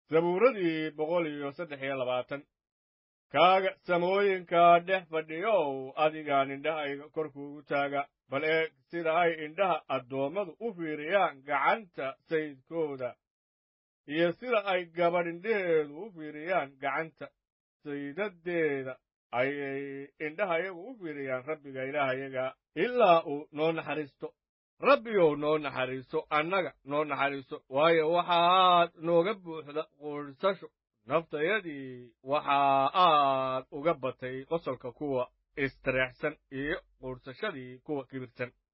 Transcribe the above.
zabuuradii boqol iyo saddex iyo labaatan kaaga samooyinka dhex fadhiyow adigaan indhahayga korkuugu taaga bal eeg sida ay indhaha addoommadu u fiiriyaan gacanta sayidkooda iyo sida ay gabadh indhaheedu u fiiriyaan gacanta saydadeeda ayay indhahayagu u fiiriyaan rabbiga ilaahayaga ilaa uu noo naxariisto rabbiyow noo naxariiso annaga noo naxariiso waayo waxaad nooga buuxda quursasho naftayadii waxa aad uga batay qosolka kuwa istireexsan iyo quursashadii kuwa kibirsan